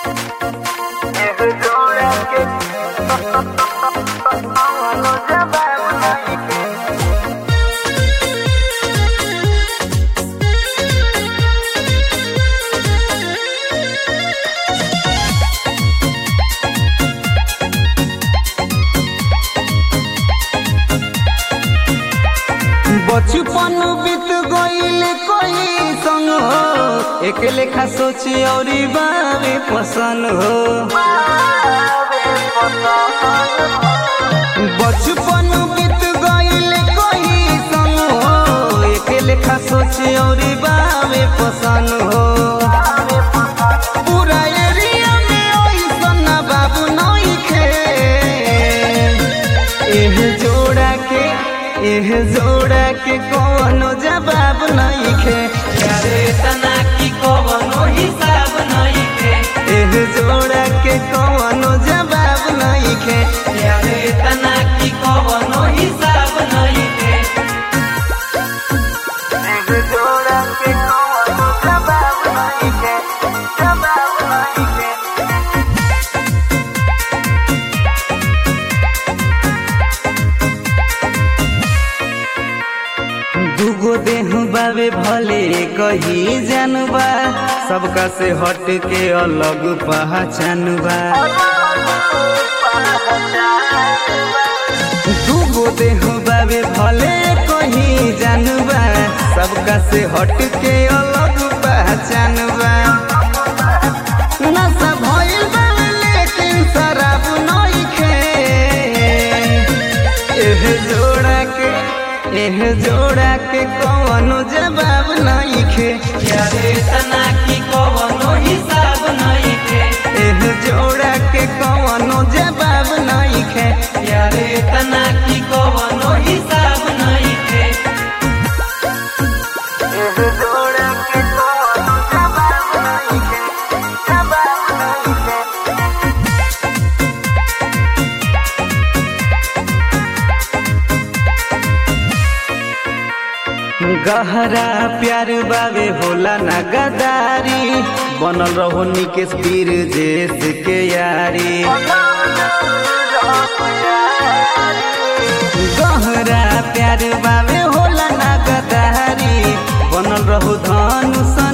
बचपन बीत गईल कोई संग हो एक लेखा सोची और बावे पसंद हो बचपन बीत गईल कोई संग हो एक लेखा सोची और बावे पसंद हो पूरा एरिया में ओइसन बाबू नइखे एह जोड़ा के एह जोड़ा के कौनो जवाब नइखे यारे तना की कवनो हिसाब नइखे एह जोड़ा के कौनो जवाब नइखे यारे तना की कवनो हिसाब नइखे एह जोड़ा के कौनो जवाब नइखे जवाब नइखे दूगो देह बावे भले कही जानबा सबका से हट के अलग पहचानबा दूगो देह बावे भले कही जानबा सबका से हट के अलग पहचानबा नशा भइल बावे लेकिन शराब नइखे एह जोड़ा के एह जोड़ा के कौनो जवाब नइखे यारे तना की कवनो हिसाब नइखे एह जोड़ा के कौनो जवाब नइखे यारे तना की कवनो हिसाब नइखे एह जोड़ा के कौनो जवाब नइखे जवाब नइखे गहरा प्यार बावे होला ना गदारी बनल रहो निकेश वीर जेस के यारी गहरा प्यार बावे होला ना गदारी बनल रहो धनुष